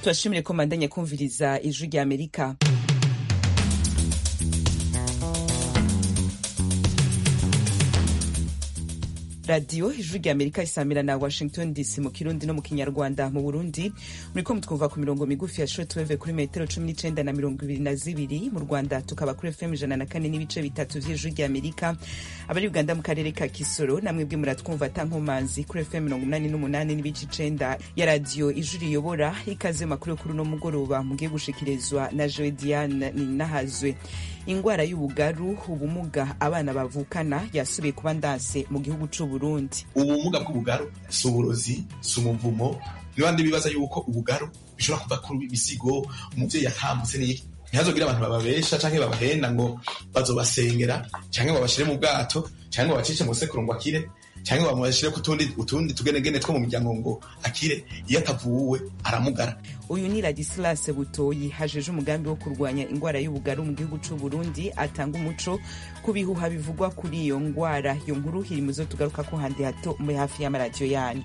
turashimire ko mbandanya kumviriza ijwi rya amerika radiyo ijwi rya amerika isamira na washington dc mu kirundi no mu kinyarwanda mu burundi muriko mutwumva ku mirongo migufi ya shortwave kuri metero cumi n'icenda na mirongo ibiri na zibiri mu rwanda tukaba kuri fm ijana na kane n'ibice bitatu vy'ijwi rya amerika abari uganda mu karere ka kisoro namwe bwe muratwumva atankomanzi kuri fm mirongo umunani n'umunani n'ibice icenda ya radiyo ijwi riyobora ikaze makuru kuri uno mugoroba mugiye gushikirizwa na joe diane ninahazwe ingwara y'ubugaru ubumuga abana bavukana yasubiye kuba ndanse mu gihugu c'uburundi ubumuga bw'ubugaru si uburozi si umuvumo nibandi bibaza yuko ubugaru bishobora kuva kuri bisigo umuvyeyi atambutse n'iki ntihazogire abantu bababesha canke babahenda ngo bazobasengera canke babashire mu bwato canke babacishe mu sekuru ngo akire canke bamubashire kutundi utundi tugenegene two mu miryango ngo akire iyo atavuwe aramugara uyu ni ladislas butoyi hajeje umugambi wo kurwanya ingwara y'ubugaru mu gihugu c'uburundi atanga umuco ku bihuha bivugwa kuri iyo ngwara iyo nkuru iri muzo tugaruka ko handi hato muri hafi y'amaradiyo yanyu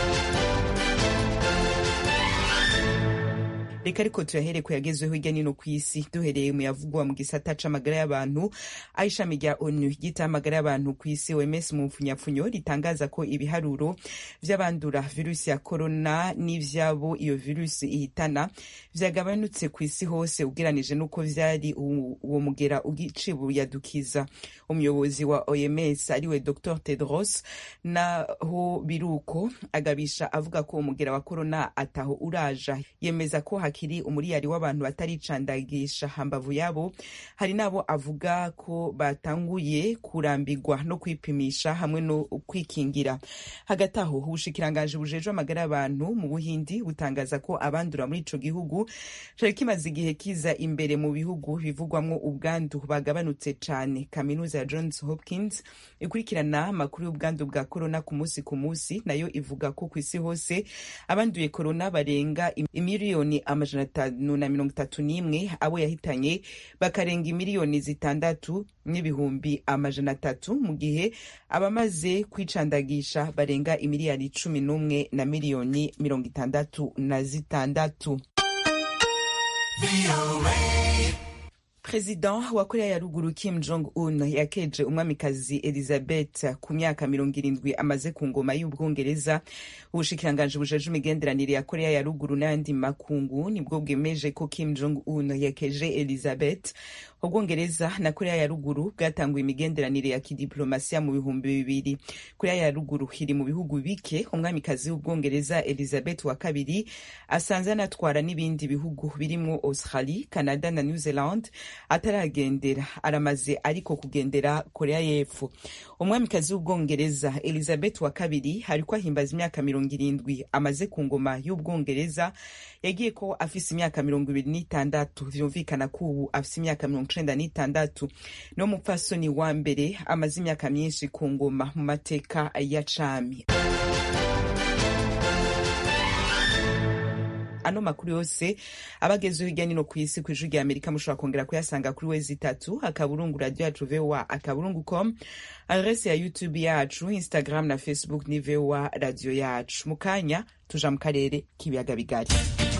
reka ariko turahere ku yagezweho hirya nino ku isi duhereye mu yavugwa mu gisata c'amagara y'abantu aho ishami rya onu ryita amagara y'abantu ku isi oms mu mfunyapfunyo ritangaza ko ibiharuro vy'abandura virusi ya korona n'ivyabo iyo virusi ihitana vyagabanutse ku isi hose ugeranije n'uko vyari uwo mugera ugicibuyadukiza umuyobozi wa oms ariwe dr tedros naho biruko agabisha avuga ko umugera wa korona ataho uraja yemeza ko hakiri umuriyari w'abantu bataricandagisha hambavu yabo hari n'abo avuga ko batanguye kurambirwa no kwipimisha hamwe no kwikingira hagati aho ubushikiranganji bujejwe amagara y'abantu mu buhindi butangaza ko abandura muri ico gihugu cari kimaze igihe kiza imbere mu bihugu bivugwamwo ubwandu bagabanutse cane kaminuza ya johns hopkins ikurikirana amakuru y'ubwandu bwa korona ku munsi ku munsi nayo ivuga ko ku isi hose abanduye korona barenga imiliyoni amajana atanu na mirongo itatu n'imwe abo yahitanye bakarenga imiliyoni zitandatu n'ibihumbi amajana atatu mu gihe abamaze kwicandagisha barenga imiliyari cumi n'umwe na miliyoni mirongo itandatu na zitandatu Perezida wa Korea ya ruguru Kim Jong Un yakeje umwamikazi Elizabeth ku myaka mirongo irindwi amaze ku ngoma y'Ubwongereza. Ubushikiranganji bujeje imigenderanire ya Korea ya ruguru n'ayandi makungu nibwo bwemeje ko Kim Jong Un yakeje Elizabeth. Ubwongereza na Korea ya ruguru bwatanguye imigenderanire ya kidiplomasiya mu bihumbi bibiri. Korea ya ruguru iri mu bihugu bike umwamikazi w'Ubwongereza Elizabeth wa kabiri asanze anatwara n'ibindi bihugu birimwo Australie, Canada na New Zealand ataragendera aramaze ariko kugendera korea y'epfo umwamikazi w'ubwongereza elizabeth wa kabiri ariko ahimbaza imyaka mirongo irindwi amaze ku ngoma y'ubwongereza yagiye ko afise imyaka mirongo ibiri n'itandatu vyumvikana ko ubu afise imyaka mirongo icenda n'itandatu no mupfasoni wa mbere amaze imyaka myinshi ku ngoma mu mateka ya cami ano makuru yose abagezeho hirya nino ku isi ku ijwi rya amerika mushobora kongera kuyasanga kuri wezi itatu akaburungu radio yacu voa akaburungu com adrese ya youtube yacu instagram na facebook ni voa radio yacu mu kanya tuja mu karere k'ibiyaga bigari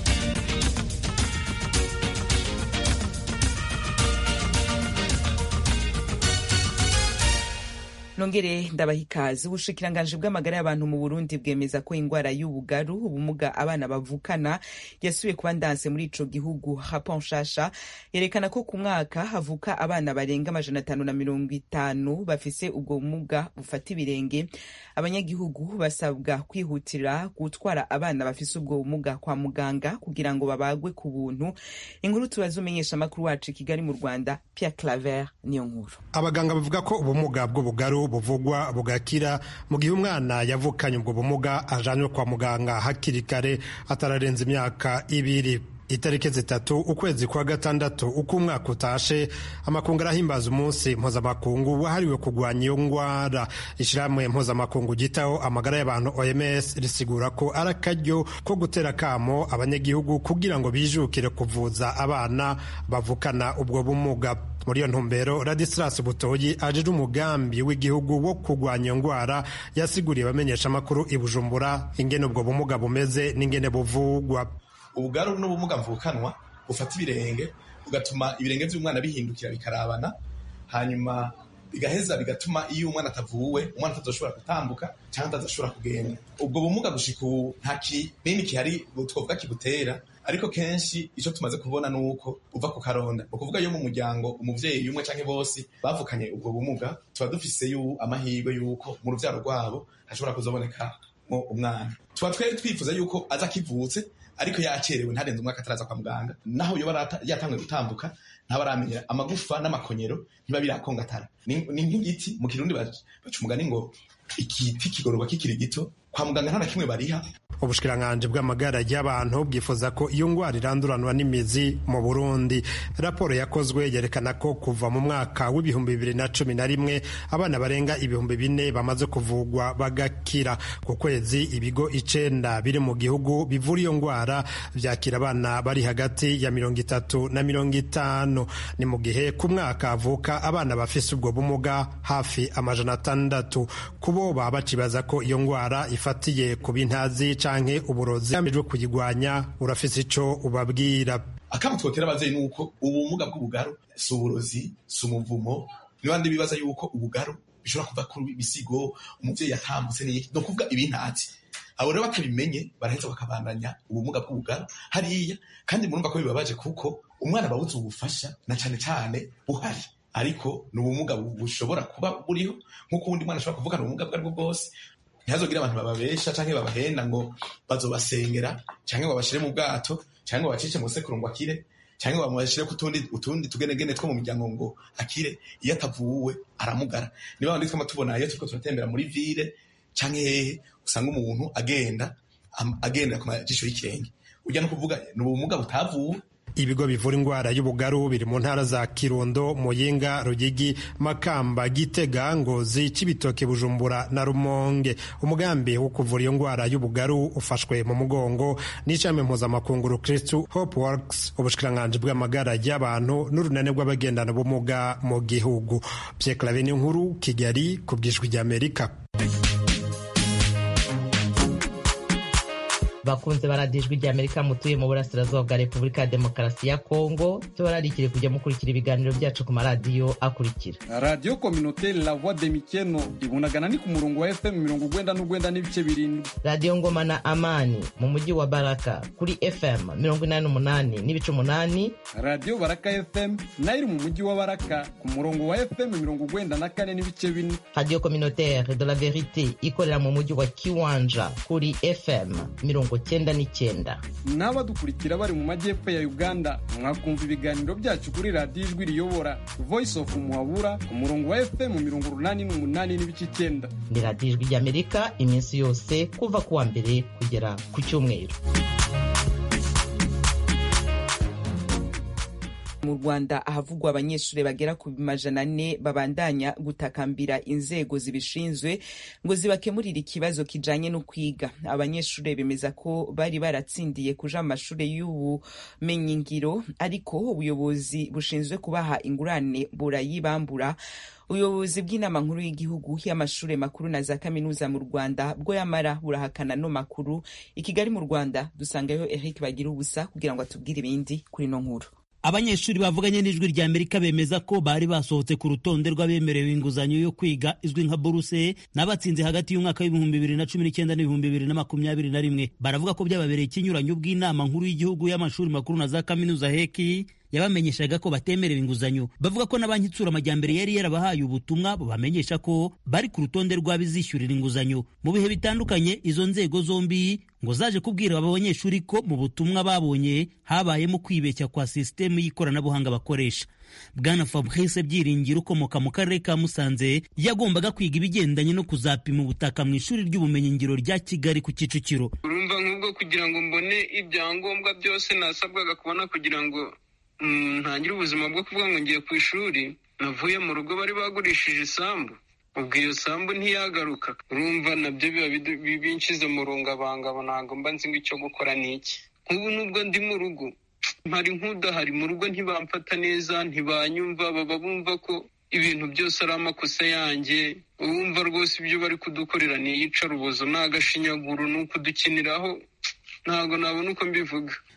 nongere ndabaha ikaze ubushikiranganji bw'amagara y'abantu mu burundi bwemeza ko ingwara y'ubugaru ubumuga abana bavukana yasubiye kuba ndanse muri ico gihugu rapon nshasha yerekana ko ku mwaka havuka abana barenga amajana atanu na mirongo itanu bafise ubwo bumuga bufata ibirenge abanyagihugu basabwa kwihutira gutwara abana bafise ubwo bumuga kwa muganga kugira ngo babagwe ku buntu inkuru tubaza umenyesha amakuru wacu i kigali mu rwanda pierre claver niyo nkuru abaganga bavuga ko ubumuga bw'ubugaru buvugwa bugakira mu gihe umwana yavukanye ubwo bumuga ajanywe kwa muganga hakiri kare atararenza imyaka ibiri itariki zitatu ukwezi kwa gatandatu uko umwaka utashe amakungu arahimbaza umunsi mpuzamakungu wahariwe kurwanya iyo ngwara ishyirahamwe mpuzamakungu gitaho amagara y'abantu oms risigura ko ari akaryo ko gutera akamo abanyagihugu kugira ngo bijukire kuvuza abana bavukana ubwo bumuga muri iyo ntumbero radisilas butoyi ajije umugambi w'igihugu wo kurwanya iyo ndwara yasiguriye abamenyesha amakuru i bujumbura ingene ubwo bumuga bumeze n'ingene buvugwa ubugaru n'ubumuga mvukanwa bufata ibirenge bugatuma ibirenge by'umwana bihindukira bikarabana hanyuma bigaheza bigatuma iyo umwana atavuwe umwana atazoshobora gutambuka cyangwa atazashobora kugenda ubwo bumuga gushika ubu nta kinini kihari twovuga kibutera ariko kenshi icyo tumaze kubona ni uko uva ku karonda ni ukuvuga iyo mu muryango umuvyeyi umwe canke bose bavukanye ubwo bumuga tuba dufise yu amahirwe y'uko mu ruvyaro rwabo hashobora kuzobonekamo umwana tuba twari twifuza yuko aza akivutse ariko yacerewe ntarenze umwaka ataraza kwa muganga naho yoba yatanguye gutambuka ntabaramenya amagufa n'amakonyero ntiba birakongatara ni nk'igiti mu kirundi baca umugani ngo igiti kigororwa kikiri gito kwa muganga nta na kimwe bariha ubushikiranganji bw'amagara y'abantu bwifuza ko iyo ngwara iranduranwa n'imizi mu burundi raporo yakozwe yerekana ko kuva mu mwaka w'ibihumbi bibiri na cumi na rimwe abana barenga ibihumbi bine bamaze kuvugwa bagakira ku kwezi ibigo icenda biri mu gihugu bivura iyo ngwara vyakira abana bari hagati ya mirongo itatu na mirongo itanu ni mu gihe ku mwaka havuka abana bafise ubwo bumuga hafi amajana atandatu kubo baba bacibaza ko iyo ngwara ifatiye ku bintazi canke uburozi gamijwe kuyigwanya urafise ico ubabwira akamo twotera abavyeyi nuko ubumuga bw'ubugaru si uburozi si umuvumo nibandi bibaza yuko ubugaru bishobora kuva kuri bisigo umuvyeyi yatambutse n'iki no kuvuga ibintazi abo rero batabimenye baraheza bakabandanya ubumuga bw'ubugaru hariya kandi murumva ko bibabaje kuko umwana babuze ubufasha na cane cane buhari ariko ni ubumuga bushobora kuba buriho nk'uko uwundi mwana ashobora kuvukana ubumuga bwo aribwo bwose ntihazogire abantu bababesha canke babahenda ngo bazobasengera canke ngo babashire mu bwato canke ngo bacishe mu sekuru ngo akire canke ngo bamubashire ku tundi utundi tugenegene two mu miryango ngo akire iyo atavuwe aramugara niba bandi twama tubona iyo turiko turatembera muri ville canke hehe usanga umuntu agenda agenda ku majisho y'ikirenge ujya no kuvuga ni ubumuga butavuwe ibigo bivura indwara y'ubugaru biri mu ntara za kirundo muyinga rugigi makamba gitega ngozi cibitoke bujumbura na rumonge umugambi wo kuvura iyo ndwara y'ubugaru ufashwe mu mugongo n'ishami mpuzamakungu kristu hope works ubushikiranganji bw'amagara y'abantu n'urunane rw'abagendana ubumuga mu gihugu pyeklave nkuru kigali ku bw'ijwi ry'amerika bakunze baradijwe rya amerika mutuye mu burasirazuba bwa repubulika ya demokarasi ya kongo tubararikire kujya mukurikira ibiganiro byacu ku maradiyo akurikira radiyo kominoteri la voix de mikeno ibunagana ni ku murongo wa fm mirongo ugwenda n'ugwenda n'ibice birindwi radiyo ngoma na amani mu mujyi wa baraka kuri fm mirongo inani n'umunani n'ibice umunani radiyo baraka fm nayo iri mu mujyi wa baraka ku murongo wa fm mirongo ugwenda na kane n'ibice bine radiyo kominoteri de la verite ikorera mu mujyi wa kiwanja kuri fm mirongo cyenda n'icyenda n'abadukurikira bari mu majyepfo ya uganda mwakumva ibiganiro byacu kuri radiyo ijwi riyobora voice of muhabura ku murongo wa fm mirongo urunani n'umunani n'ibice icyenda ni radiyo ijwi ry'amerika iminsi yose kuva ku wa mbere kugera ku cyumweru mu rwanda ahavugwa abanyeshuri bagera ku majana ane babandanya gutakambira inzego zibishinzwe ngo zibakemurire ikibazo kijanye no kwiga abanyeshuri bemeza ko bari baratsindiye kuja mu mashuri y'ubumenyingiro ariko ubuyobozi bushinzwe kubaha ingurane burayibambura ubuyobozi bw'inama nkuru y'igihugu y'amashuri makuru na za kaminuza mu rwanda bwo yamara burahakana no makuru i kigali mu rwanda dusangayo eric bagira ubusa kugira ngo atubwire ibindi kuri no nkuru abanyeshuri bavuganye n'ijwi rya amerika bemeza ko bari basohotse ku rutonde rw'abemerewe inguzanyo yo kwiga izwi nka buruse n'abatsinze hagati y'umwaka w'ibihumbi bibiri na cumi n'icyenda n'ibihumbi bibiri na makumyabiri na rimwe baravuga ko byababereye ikinyuranyo bw'inama nkuru y'igihugu y'amashuri makuru na za kaminuza heki yabamenyeshaga ko batemerewe inguzanyo bavuga ko na banki itsura amajyambere yari yarabahaye ubutumwa bubamenyesha ko bari ku rutonde rw'abizishyurira inguzanyo mu bihe bitandukanye izo nzego zombi ngo zaje kubwira aba banyeshuri ko mu butumwa babonye habayemo kwibeshya kwa sisitemu y'ikoranabuhanga bakoresha bwana fabrice byiringiro ukomoka mu karere ka musanze yagombaga kwiga ibigendanye no kuzapima ubutaka mu ishuri ry'ubumenyingiro rya kigali ku kicukiro urumva nk'ubwo kugira ngo mbone ibyangombwa byose nasabwaga kubona kugira ngo ntangire ubuzima bwo kuvuga ngo ngiye ku ishuri navuye mu rugo bari bagurishije isambu ubwo iyo sambu ntiyagaruka urumva nabyo biba binshize mu rungabangabo ntabwo mba nzi ngo icyo gukora ni iki nk'ubu nubwo ndi mu rugo mpari nk'udahari mu rugo ntibamfata neza ntibanyumva baba bumva ko ibintu byose ari amakosa yanjye wumva rwose ibyo bari kudukorera ni iyicarubozo ni agashinyaguro ni ukudukiniraho ntabwo nabona uko mbivuga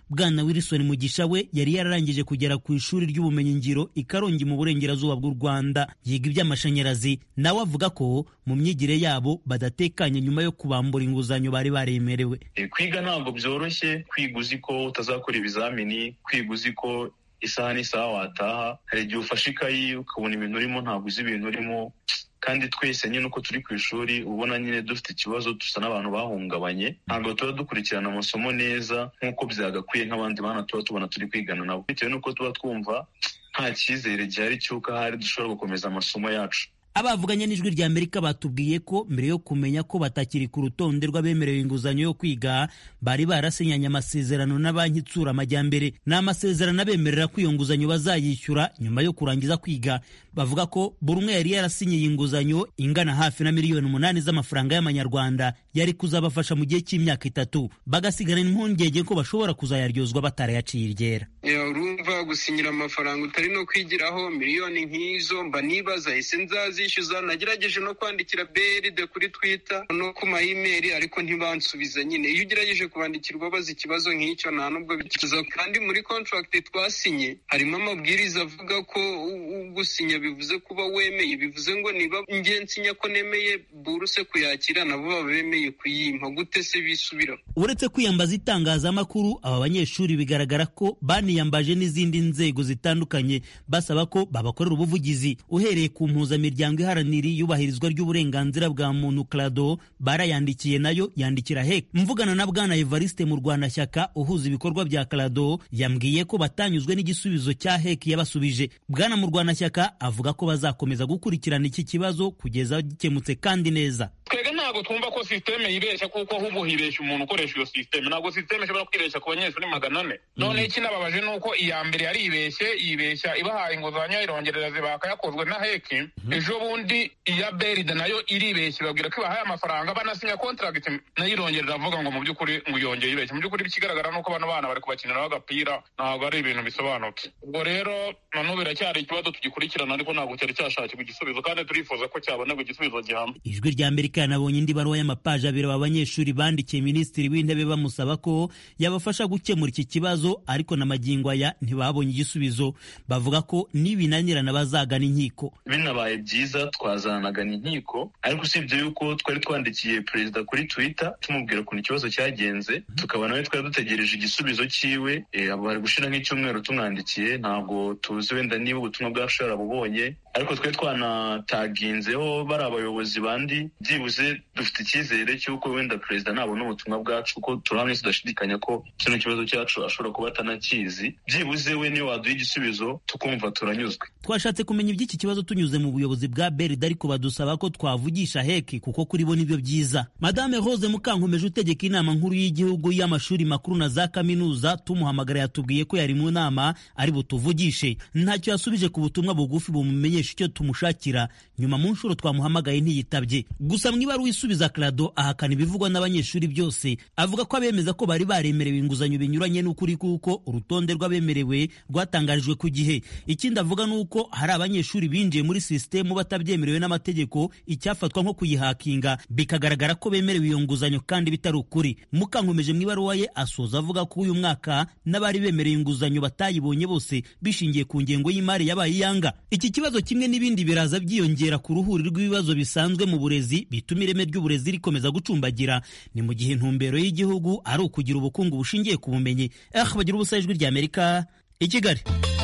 bwana wilson mugisha we yari yararangije kugera ku ishuri ry'ubumenyingiro i karongi mu burengerazuba bw'u rwanda yiga iby'amashanyarazi nawe avuga ko mu myigire yabo badatekanye nyuma yo kubambura inguzanyo bari baremerewe kwiga ntabwo byoroshye kwiga uzi ko utazakora ibizamini kwiga uzi ko isaha n'isaha wataha hari igihe ufashe ikayi ukabona ibintu urimo ntabwo uzi ibintu urimo kandi twese nyine uko turi ku ishuri ubona nyine dufite ikibazo dusa n'abantu bahungabanye ntabwo tuba dukurikirana amasomo neza nk'uko byagakwiye nk'abandi bana tuba tubona turi kwigana nabo bitewe n'uko tuba twumva nta cyizere gihari cy'uko ahari dushobora gukomeza amasomo yacu abavuganye n'ijwi rya amerika batubwiye ko mbere yo kumenya ko batakiri ku rutonde rw'abemerewe inguzanyo yo kwiga bari barasinyanye amasezerano na banki itsura amajyambere ni amasezerano abemerera ko iyo nguzanyo bazayishyura nyuma yo kurangiza kwiga bavuga ko buri umwe yari yarasinyiye inguzanyo ingana hafi na miliyoni umunani z'amafaranga y'amanyarwanda yari kuzabafasha mu gihe cy'imyaka itatu bagasigarana impungenge ko bashobora kuzayaryozwa batarayaciye iryera urumva gusinyira amafaranga utari no kwigiraho miliyoni nk'izo mba nibaza ese nzazishyuza nagerageje no kwandikira beride kuri twita no ku mayimeri ariko ntibansubiza nyine iyo ugerageje kubandikira ubabaza ikibazo nk'icyo nta nubwo bikiza kandi muri contract twasinye harimo amabwiriza avuga ko gusinya bivuze kuba wemeye bivuze ngo niba nsinya ko nemeye buruse kuyakira nabo baba bemeye kuyimpa gute se bisubira uretse kwiyambaza itangazamakuru aba banyeshuri bigaragara ko baniyambaje n'izindi nzego zitandukanye basaba ko babakorera ubuvugizi uhereye ku mpuzamiryango iharanira iyubahirizwa ry'uburenganzira bwa muntu clado barayandikiye nayo yandikira hek mvugana na bwana evariste mu rwanashyaka uhuza ibikorwa bya clado yambwiye ko batanyuzwe n'igisubizo cya hek yabasubije bwana mu rwanashyaka avuga ko bazakomeza gukurikirana iki kibazo kugeza gikemutse kandi neza twebwe ntabwo twumva ko sisiteme yibeshya kuko ahubwo hibeshya umuntu ukoresha iyo sisiteme ntabwo sisiteme ishobora kwibeshya ku banyeshuri magana ane noneho ikinababaje ni uko iya mbere yaribeshye yibeshya ibahaye inguzanyo irongerera zibaka yakozwe na heki ejo bundi iya beride nayo iribeshya ibabwira ko ibahaye amafaranga banasinya kontragiti nayo irongerera avuga ngo mu by'ukuri ngo yongeye ibeshya mu by'ukuri ikigaragara ni uko bano bana bari kubakiniraho agapira ntabwo ari ibintu bisobanutse ubwo rero nanubu biracyari ikibazo tugikurikirana ariko ntabwo cyari cyashakirwa igisubizo kandi turifuza ko cyabonerwa igisubizo gihamye ijwi rya amerika yanabonye indi baruwa y'amapaji abiri aba banyeshuri bandikiye minisitiri w'intebe bamusaba ko yabafasha gukemura iki kibazo ariko na magingo aya ntibabonye igisubizo bavuga ko nibinanirana bazagana inkiko binabaye byiza twazanagana inkiko ariko usibye yuko twari twandikiye perezida kuri twitter tumubwira ukuntu ikibazo cyagenze tukaba nawe twari dutegereje igisubizo cyiwe bari gushira nk'icyumweru tumwandikiye ntabwo tuzi wenda niba ubutumwa bwacu yarabubonye ariko twe twanataginzeho bari abayobozi bandi byibuze dufite icyizere cy'uko wenda perezida nabona ubutumwa bwacu kuko turahamwe tudashidikanya ko kino kibazo cyacu ashobora kuba atanakizi byibuze we niyo waduha igisubizo tukumva turanyuzwe twashatse kumenya iby'iki kibazo tunyuze mu buyobozi bwa berida ariko badusaba ko twavugisha heki kuko kuri bo nibyo byiza madame rose mukankomeje utegeka inama nkuru y'igihugu y'amashuri makuru na za kaminuza tumuhamagara yatubwiye ko yari mu nama ari butuvugishe ntacyo yasubije ku butumwa bugufi bumumenyesha icyo tumushakira nyuma mu nshuro twamuhamagaye ntiyitabye gusa mu ibaruwa isubiza clado ahakana ibivugwa n'abanyeshuri byose avuga ko abemeza ko bari baremerewe inguzanyo binyuranye n'ukuri kuko urutonde rw'abemerewe rwatangarijwe ku gihe ikindi avuga ni uko hari abanyeshuri binjiye muri sisitemu batabyemerewe n'amategeko icyafatwa nko kuyihakinga bikagaragara ko bemerewe iyo nguzanyo kandi bitari ukuri mukankomeje mu ibaruwa ye asoza avuga ko uyu mwaka n'abari bemerewe inguzanyo batayibonye bose bishingiye ku ngengo y'imari yabaye iyanga iki kibazo kimwe n'ibindi biraza byiyongera ku ruhuri rw'ibibazo bisanzwe mu burezi bituma ireme ry'uburezi rikomeza gucumbagira ni mu gihe intumbero y'igihugu ari ukugira ubukungu bushingiye ku bumenyi eh bagira ubusa ijwi rya amerika i kigali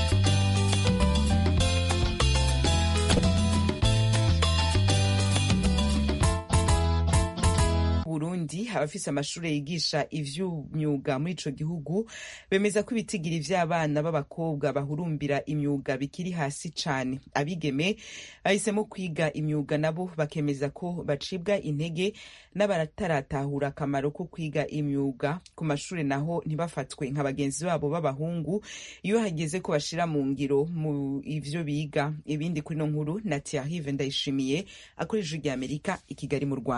Burundi abafise amashuri yigisha ivy'imyuga muri ico gihugu bemeza ko ibitigiri vy'abana b'abakobwa bahurumbira imyuga bikiri hasi cane abigeme bahisemo kwiga imyuga nabo bakemeza ko bacibwa intege n'abataratahura akamaro ko kwiga imyuga ku mashuri naho ntibafatwe nka bagenzi babo b'abahungu iyo hageze ko bashira mu ngiro mu ivyo biga ibindi kuri no nkuru na Thierry Ndayishimiye akoresha rya Amerika i Kigali mu Rwanda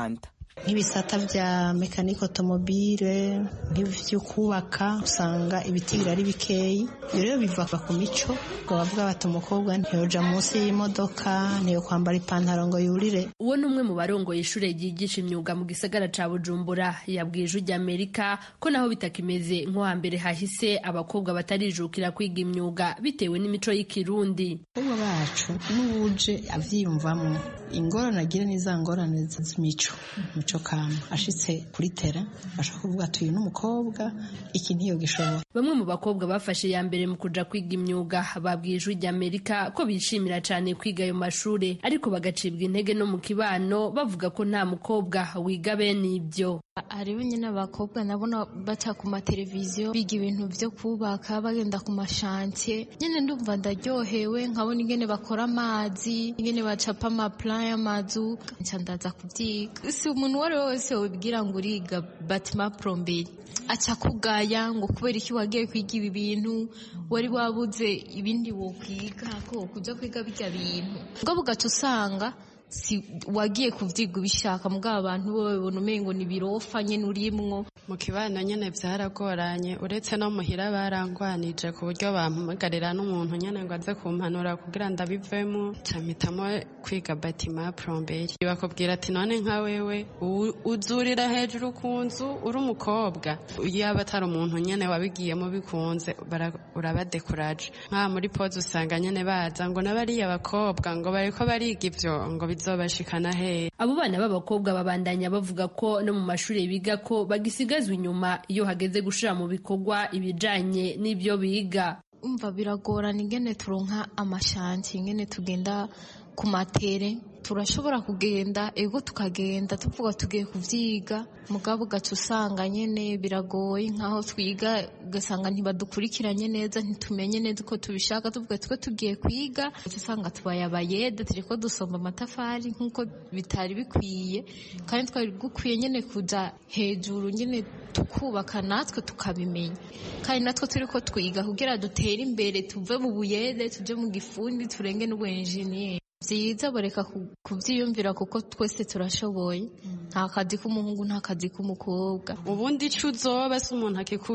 nk'ibisata vya mekaniko otomobile nk'ivyo kubaka usanga ibitigiri ari bikeyi iyo rero biva ku mico ngo bavuga bati umukobwa ntiyoja munsi y'imodoka ntiyo kwambara ipantaro ngo yurire uwo ni umwe mu barongoye ishure ryigisha imyuga mu gisagara ca bujumbura yabwiye ijwi ry'amerika ko naho bitakimeze nko hambere hahise abakobwa batarijukira kwiga imyuga bitewe n'imico y'ikirundi abakobwa bacu n'ubuje avyiyumvamwo ingorane agira ni za ngorane z'imico mico kama ashitse kuri tera ashaka kuvuga ati uyu n'umukobwa iki ntiyo gishobora bamwe mu bakobwa bafashe ya mbere mu kuja kwiga imyuga babwiye ijwi ry'amerika ko bishimira cane kwiga ayo mashure ariko bagacibwa intege no mu kibano bavuga ko nta mukobwa wiga bene ibyo hariho nyine abakobwa nabona baca ku mateleviziyo biga ibintu vyo kubaka bagenda ku mashantiye nyine ndumva ndaryohewe nkabona ingene bakora amazi ingene bacapa amaplan y'amazu nca ndaza kuvyiga si umuntu uwo ari we wese wibwira ngo uriga batima plomberi aca kugaya ngo kubera iki wagiye kwiga ibi bintu wari wabuze ibindi wokwiga ko kuja kwiga birya bintu mugabo ugaca usanga si wagiye kuvyiga ubishaka mugabo abantu bo babibona umengo ni birofa nyene urimwo mu kibano nyene vyaragoranye uretse no muhira barangwanije ku buryo bampamagarira n'umuntu nyene ngo aze kumpanura kugira ndabivemo camitamo kwiga batima plomberi bakubwira ati none nka wewe uzurira hejuru ku nzu uri umukobwa yaba atari umuntu nyene wabigiyemo bikunze urabadekuraje nk'aha muri poze usanga nyene baza ngo n'abariya bakobwa ngo bariko bariga ivyo ngo bizobashikana hehe abo bana b'abakobwa babandanya bavuga ko no mu mashuri biga ko bagisigazwa inyuma iyo hageze gushira mu bikorwa ibijanye n'ibyo biga umva biragorana ingene turonka amashanti ingene tugenda ku matere turashobora kugenda ego tukagenda tuvuga tugiye kuvyiga mugabo ugaca usanga nyene biragoye nk'aho twiga ugasanga ntibadukurikiranye neza ntitumenye neza uko tubishaka tuvuga tuko tugiye kwiga ugaca usanga tubaye abayede turiko dusomba amatafari nk'uko bitari bikwiye kandi twari gukwiye nyene kuja hejuru nyene tukubaka natwe tukabimenya kandi natwe turiko twiga kugira dutere imbere tuve mu buyede tuje mu gifundi turenge n'ubuenjeniyeri byiza bareka kubyiyumvira kuko twese turashoboye nta kazi k'umuhungu nta kazi k'umukobwa ubundi ico uzoba si umuntu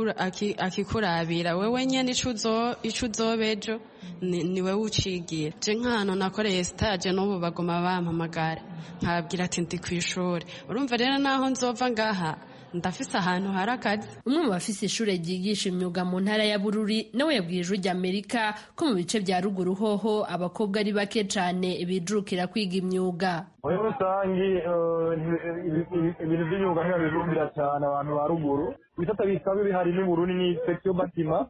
akikurabira wewe nyene ico uzoba ejo ni wewe ucigira je nk'ahantu nakoreye stage n'ubu bagoma bampamagara nkababwira ati ndi kw'ishuri urumva rero naho nzova ngaha ndafise ahantu hari akazi umwe mu bafise ishure ryigisha imyuga mu ntara ya bururi nawe yabwiye ijwi ry'amerika ko mu bice vya ruguru hoho abakobwa ari bake cane bijukira kwiga imyuga muri rusangi ibintu by'imyuga ntibabirumbira cyane abantu ba ruguru ibisata bisaba bihari n'uburuni ni section batima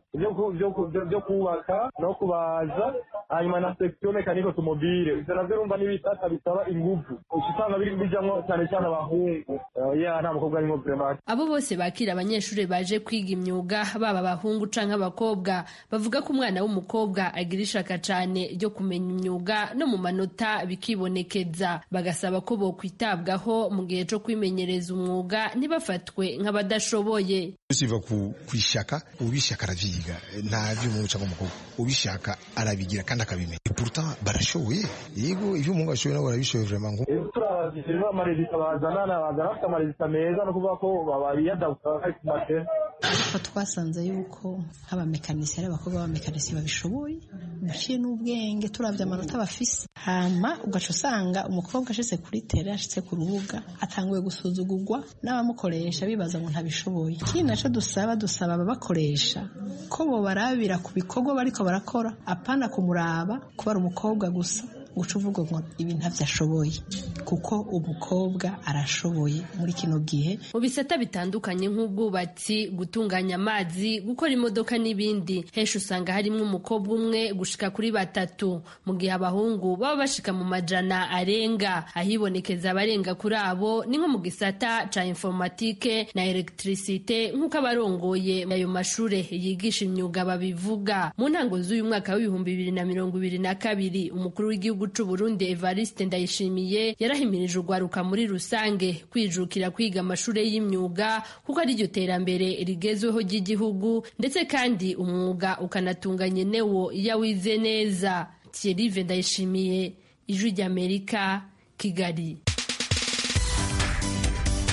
byo kubaka no kubaza hanyuma na section mekaniko automobile ivyo navyo urumva n'ibisata bisaba inguvu usanga bijamwo cyane cyane abahungu ya nta mukobwa arimo vraiment abo bose bakira abanyeshuri baje kwiga imyuga baba abahungu canke abakobwa bavuga ko umwana w'umukobwa agira ishaka cane ryo kumenya imyuga no mu manota bikibonekeza bagasaba ko bokwitabwaho mu gihe co kwimenyereza umwuga ntibafatwe nk'abadashoboye usiva ku kwishaka ubishaka aravyiga nta vy'umuhungu canke umukobwa ubishaka arabigira kandi akabimenya pourtant barashoboye yego ivyo umuhungu ashoboye nabo barabishoboye vraiment turabashyizeho amarezita bazana bazana bafite amarezita meza no kuvuga ko babiyadabuka bari ku matera ariko twasanze yuko nk'abamekanisiye ari abakobwa b'abamekanisiye babishoboye baciye n'ubwenge turavye amanota bafise hama ugaca usanga umukobwa ashitse kuri tere ashitse ku rubuga atanguye gusuzugurwa n'abamukoresha bibaza ngo ntabishoboye ikindi naco dusaba dusaba ababakoresha ko bobarabira ku bikorwa bariko barakora apana kumuraba kuba ari umukobwa gusa guca uvuga ngo ibi ntavyo ashoboye kuko umukobwa arashoboye muri kino gihe mu bisata bitandukanye nk'ubwubatsi gutunganya amazi gukora imodoka n'ibindi henshi usanga harimo umukobwa umwe gushika kuri batatu mu gihe abahungu baba bashika mu majana arenga ahibonekeza abarenga kuri abo ni nko mu gisata ca informatike na electricite nk'uko abarongoye ayo mashure yigisha imyuga babivuga mu ntango z'uyu mwaka w'ibihumbi bibiri na mirongo ibiri na kabiri umukuru w'igihugu c'u Burundi Evariste Ndayishimiye yarahimirije urwaruka muri rusange kwijukira kwiga amashure y'imyuga kuko ari ryo terambere rigezweho ry'igihugu ndetse kandi umwuga ukanatunganya newo iyo wize neza Thierry Ndayishimiye ijwi ry'Amerika Kigali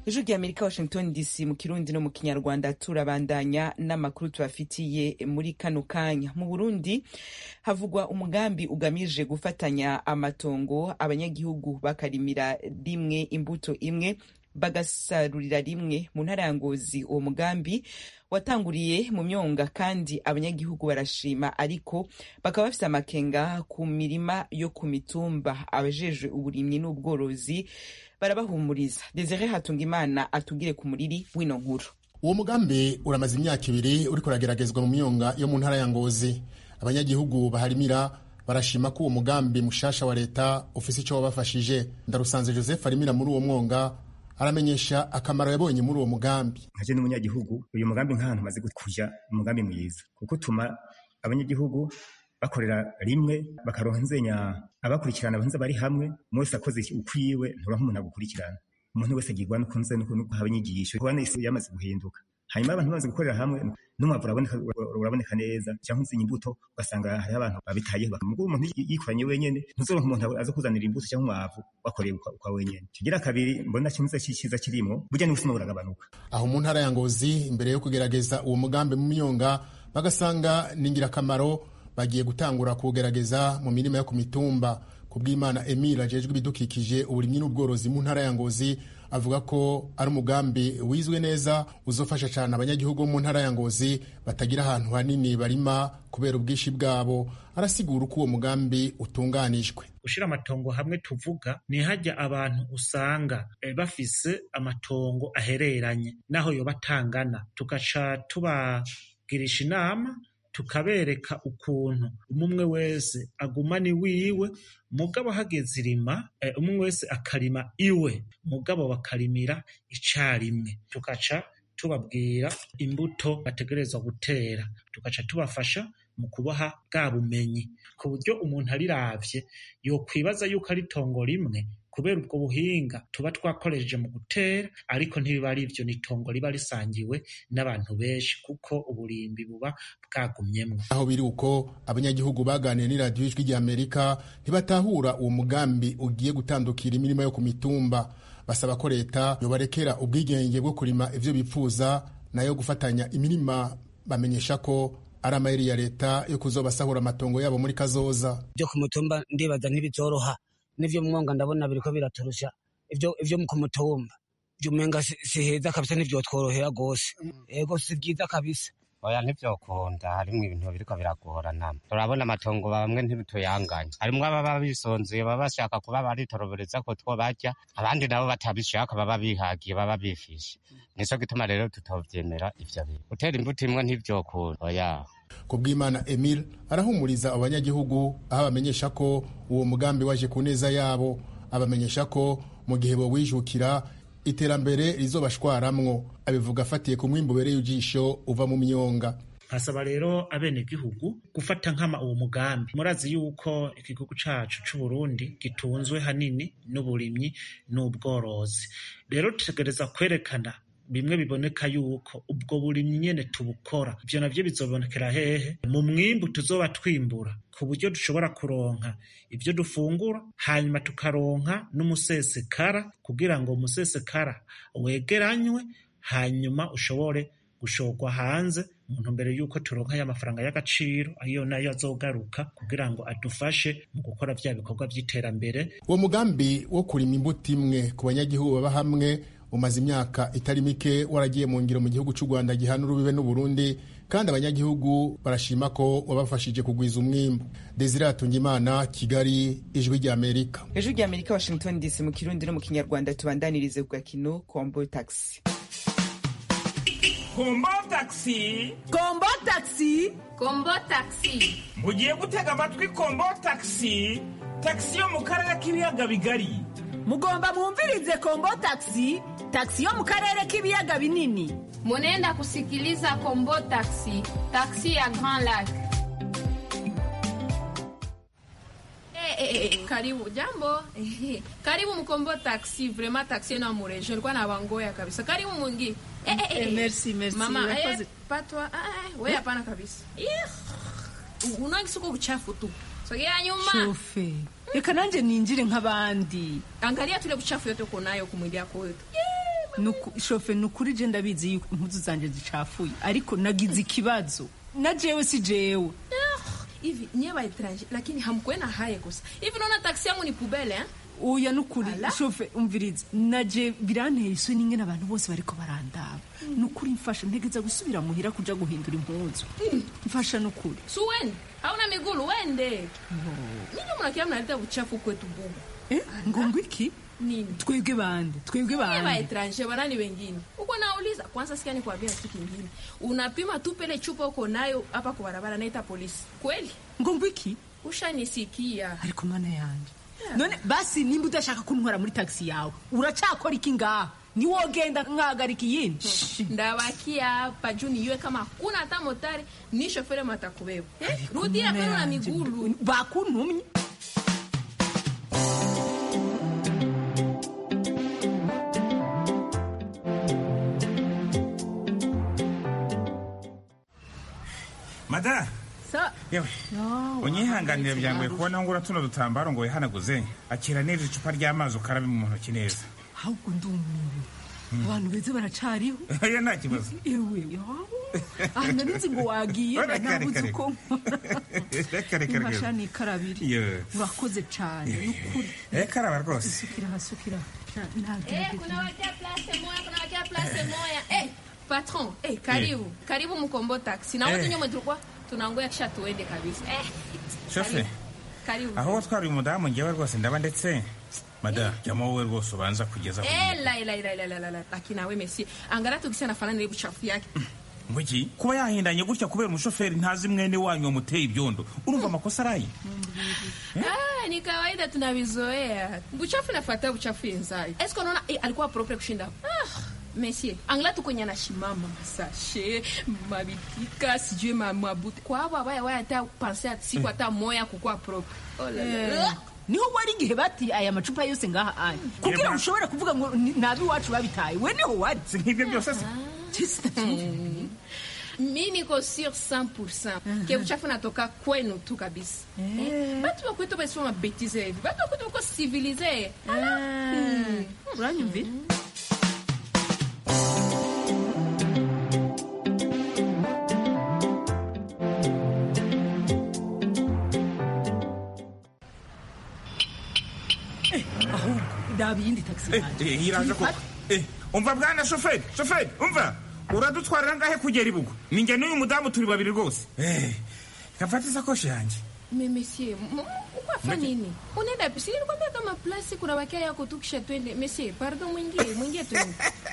ijwi rya amerika washington dc mu kirundi no mu kinyarwanda turabandanya n'amakuru tubafitiye muri kano kanya mu burundi havugwa umugambi ugamije gufatanya amatongo abanyagihugu bakarimira rimwe imbuto imwe bagasarurira rimwe mu ntara ya ngozi uwo mugambi watanguriye mu myonga kandi abanyagihugu barashima ariko bakaba bafite amakenga ku mirima yo ku mitumba abajejwe uburimyi n'ubworozi barabahumuriza desire hatungimana atugire ku muriri w'ino nkuru uwo mugambi uramaze imyaka ibiri uriko urageragezwa mu myonga yo mu ntara ya ngozi abanyagihugu baharimira barashima ko uwo mugambi mushasha wa leta ufise ico wabafashije ndarusanze joseph arimira muri uwo mwonga aramenyesha akamaro yabonye muri uwo mugambi nkaje n'umunyagihugu uyu mugambi nk'ahantu umaze kuja umugambi mwiza kuko utuma abanyagihugu bakorera rimwe bakaronka nzenya abakurikirana abanza bari hamwe mwese akoze ukwiwe nturonka umuntu agukurikirana umuntu wese agirwa nukunze nuko haba inyigisho kubana isi yamaze guhinduka hanyuma abantu bamaze gukorera hamwe n'umwavu uraboneka uraboneka neza cyangwa uzenya imbuto ugasanga hariho abantu babitayeho bakamuga umuntu yikoranye wenyene ntuzoronka umuntu aza kuzanira imbuto cyangwa umwavu wakoreye ukwa wenyene kigira kabiri mbona kimwe cyiza kirimo burya n'ubusuma buragabanuka aho mu ntara ya ngozi imbere yo kugerageza uwo mugambi mu myonga bagasanga ni ingirakamaro bagiye gutangura kuwugerageza mu mirima yo ku mitumba ku bw'imana emile ajejwe ibidukikije uburimyi n'ubworozi mu ntara ya ngozi avuga ko ari umugambi wizwe neza uzofasha cyane abanyagihugu bo mu ntara ya ngozi batagira ahantu hanini barima kubera ubwinshi bwabo arasigura uko uwo mugambi utunganijwe gushira amatongo hamwe tuvuga ni hajya abantu usanga e, bafise amatongo ahereranye naho yoba atangana tugaca tubagirisha inama tukabereka ukuntu umwe wese agumana iwiwe mugabo hageze irima umwe wese akarima iwe mugabo bakarimira icarimwe tugaca tubabwira imbuto bategerezwa gutera tugaca tubafasha mu kubaha bwa bumenyi ku buryo umuntu ariravye yokwibaza yuko ari itongo rimwe kubera ubwo buhinga tuba twakoresheje mu gutera ariko ntibiba ari ivyo ni itongo riba risangiwe n'abantu benshi kuko uburimbi buba bwagumyemwo aho biri uko abanyagihugu baganiye n'iradiyo ijwi rya amerika ntibatahura uwo mugambi ugiye gutandukira imirimo yo ku mitumba basaba ko leta yobarekera ubwigenge bwo kurima ivyo bipfuza nayo gufatanya imirima bamenyesha ko ari amayeri ya leta yo kuzobasahura amatongo yabo muri kazoza byo ku mutumba ndibaza ntibizoroha n'ivyo mwonga ndabona biriko biraturusha ivyo ivyo ku mutumba ivyo umenga si heza kabisa ntivyotworohera gose ego si vyiza kabisa oya ntivyokunda harimwo ibintu biriko biragorana turabona amatongo bamwe ntibituyanganya harimwo ababa bisonzeye baba bashaka kuba baritorobereza ko two barya abandi nabo batabishaka baba bihagiye baba bifishe nico gituma rero tutovyemera ivyo bintu gutera imbuto imwe ntivyokunda oya ku bw'imana emile arahumuriza abanyagihugu aho abamenyesha ko uwo mugambi waje ku neza yabo abamenyesha ko mu gihe bowijukira iterambere rizobashwaramwo abivuga afatiye ku mwimbu ubereye ijisho uva mu myonga nkasaba rero abenegihugu gufata nkama uwo mugambi murazi yuko igihugu cacu c'uburundi gitunzwe hanini n'uburimyi n'ubworozi rero tutegereza kwerekana bimwe biboneka yuko ubwo burimyi nyene tubukora ivyo navyo bizobonekera hehe mu mwimbu tuzoba twimbura ku buryo dushobora kuronka ivyo dufungura hanyuma tukaronka n'umusesekara kugira ngo umusesekara wegeranywe hanyuma ushobore gushorwa hanze mu ntumbero y'uko turonka ya mafaranga y'agaciro ayo nayo azogaruka kugira ngo adufashe mu gukora vya bikorwa vy'iterambere uwo mugambi wo kurima imbuto imwe ku banyagihugu baba hamwe umaze imyaka itari mike waragiye mu ngiro mu gihugu cy'u rwanda gihana urubibe n'uburundi kandi abanyagihugu barashima ko wabafashije kugwiza umwimbu desire hatungimana kigali ijwi rya amerika ijwi rya amerika washington dc mu kirundi no mu kinyarwanda tubandanirize ku gakino kombo taxi kombo taxi kombo taxi kombo taxi mugiye gutega amatwi kombo taxi taxi yo mu karere k'ibiyaga bigari mugomba mwumvirize kombo taxi taxi yo mu karere k'ibiyaga binini munenda kusikiliza kombo taxi taxi ya grand lac Eh, eh, eh, karibu jambo karibu mkombo taxi vraiment taxi na mureje nilikuwa na wangoya kabisa karibu mwingi eh, eh, eh. merci merci mama eh, Urakoze. patwa ah, eh, we hapana kabisa Ih, unagisuko uchafu tu sogea nyuma shofe reka nanjye ninjire nk'abandi angalia tule uchafu yote uko nayo kumwili yako yote Nuku- shofe ni ukuri je ndabizi yuko impuzu zanje zicafuye ariko nagize ikibazo na jewe si jewe hivi nyie baetranger lakini hamkuena haya kosa hivi naona taksi yangu ni pubele eh? oya nukuri shofe umviriza naje biranteye isoni ingene abantu bose bariko barandaba nukuri mfasha ntegeza gusubira muhira kuja guhindura impuzu mfasha nukuri su wende hauna migulu wende ninyi mnakia mnaleta uchafu kwetu bugu eh, ngongo iki nini twebwe bande twebwe Nyie bande baetranger barani wengine uko nauliza kwanza sikia nikwambia kitu kingine unapima tu pele chupa uko nayo hapa kwa barabara naita polisi kweli ngongo iki ushanisikia ariko mana yanje none basi nimba udashaka kuntwara muri taxi yawe uracakora iki ngaha niwogenda nkahagarika iyindi ndabakia hapa juu niyue kama hakuna hata motari ni shofere matakubeba eh? rudia mana kwenu na yanje, migulu bakuntumye mada yewe unyihanganire byangoye kubona ngura tuno dutambaro ngo wihanaguze akira neza icupa ry'amazi ukarabe mu ntoki neza ahubwo ndumiwe abantu beza baracariho oya nta kibazo ewe aha nari ngo wagiye Reka, reka, nabuze reka. uko reka reka nkora reka nikarabiri Yo. urakoze cyane nukuri reka araba rwose sukira aha sukira aha Eh, kunawakia place moya kunawakia place moya eh, patron eh, karibu karibu mkombo taxi na Eh. watu nyuma tulikuwa tunangoya kisha tuende kabisa eh, shofe karibu aho watwara uyu mudamu ngewe rwose ndaba ndetse mada jyamo wowe rwose ubanza kugeza ku Eh, la la la la la la la lakini nawe mesi angara tukisha nafanana ile buchafu yake ngo iki kuba yahindanye gutya kubera umushoferi ntazi mwene wanyu wamuteye ibyondo urumva amakosa arayi Ah, ni kawaida tunavizoea. Buchafu nafuata buchafu yenzayo. Esko unaona eh, alikuwa propre kushinda. Ah, Monsieur, angla tu kwenye anashimama masashe, mabitika, sijui ma mabuti. Kwa hapo abaya waya hata panse ati siku hata moya kukua propre. Oh la la. Eh, niho wari igihe bati aya macupa yose ngaha ari kugira ngo ushobore kuvuga ngo ni- ni ab'iwacu babitaye we niho wari si nk'ibyo byose se mi niko sur 100% ke uchafu natoka kwenu tu kabisa Eh, batu bakwetu basoma mabetize hivi batu bakwetu bako civilize uranyumvira ahubwo ndaba iyindi taxi yanjye Eh, iraje koko Eh, umva bwana shoferi shoferi umva uradutwarira ngahe kugera ibugo ninjye n'uyu mudamu turi babiri rwose Eh, kafata isakoshi yanjye Me monsieur, m- m- ukwafa nini? Unaenda pisi nilikwambia kama plasi kuna wakia yako tu kisha twende. Monsieur, pardon mwingie, mwingie tu.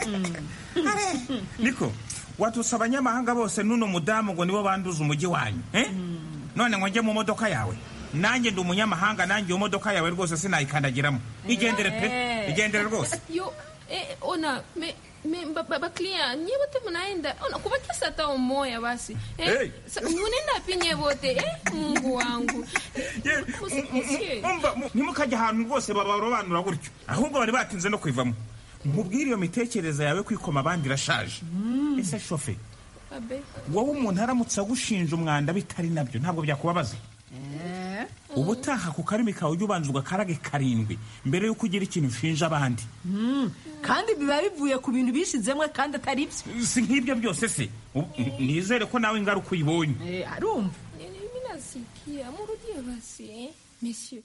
niko watusa abanyamahanga bose n'uno mudamu ngo nibo banduza umujyi wanyu eh? none ngo njye mu modoka yawe nanjye ndi umunyamahanga nanjye iyo modoka yawe rwose sinayikandagiramo igendere pe Eh. igendere rwose Yo, eh, ona, me me ba, ba, ba clear, nyie wote mnaenda. Ona kubakisa hata umoya basi. Eh? Hey. Sa, mnaenda pinye wote, eh? Mungu wangu. Musi- Monsieur. umva mu- ntimukajya ahantu rwose babarobanura gutyo ahubwo bari batinze no kwivamo nkubwire iyo mitekerereze yawe kwikoma abandi irashaje ese shofe Abe. wowe umuntu aramutse agushinja umwanda bitari nabyo ntabwo byakubabaza ubutaha ku karimi kawe ujye ubanza ugakarage karindwi mbere y'uko ugira ikintu ushinja abandi Mm, kandi biba bivuye ku bintu bishizemwe kandi atari byo si nk'ibyo byose se U- nizere ko nawe ingaruka uyibonye Eh, arumva Mimi nasikia, murudie basi, eh? Monsieur.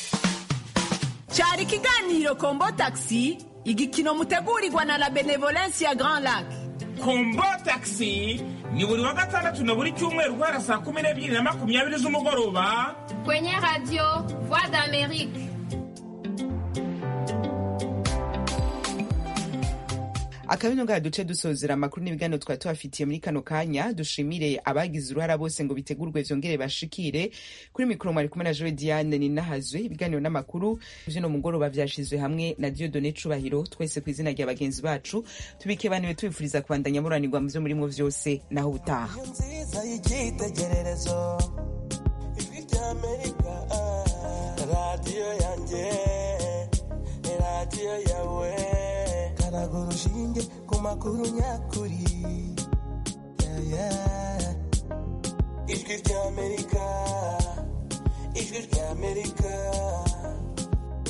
cyari ikiganiro kombo taxi igikino mutegurirwa na la benevolence ya grand lac kombo taxi ni buri wa gatandatu na buri cyumweru guhera saa kumi n'ebyiri na makumyabiri z'umugoroba Kwenye radio Voix d'Amérique. akabino ngaha duce dusozera amakuru n'ibiganiro twari tubafitiye muri kano kanya dushimire abagize uruhara bose ngo bitegurwe vyongere bashikire kuri mikoro mwari kumwe na jowe diane ninahazwe ibiganiro n'amakuru vy'uno mugoroba vyashizwe hamwe na diodone cubahiro twese ku izina rya bagenzi bacu tubike baniwe tubifuriza kubandanya muranirwa mu vyo murimwo vyose naho ubutaha nziza y'icyitegererezo ijwi ry'amerika radiyo yanjye radiyo yawe karaga urushinge ku makuru nyakuri Yeah, yeah. ijwi ry'amerika ijwi ry'amerika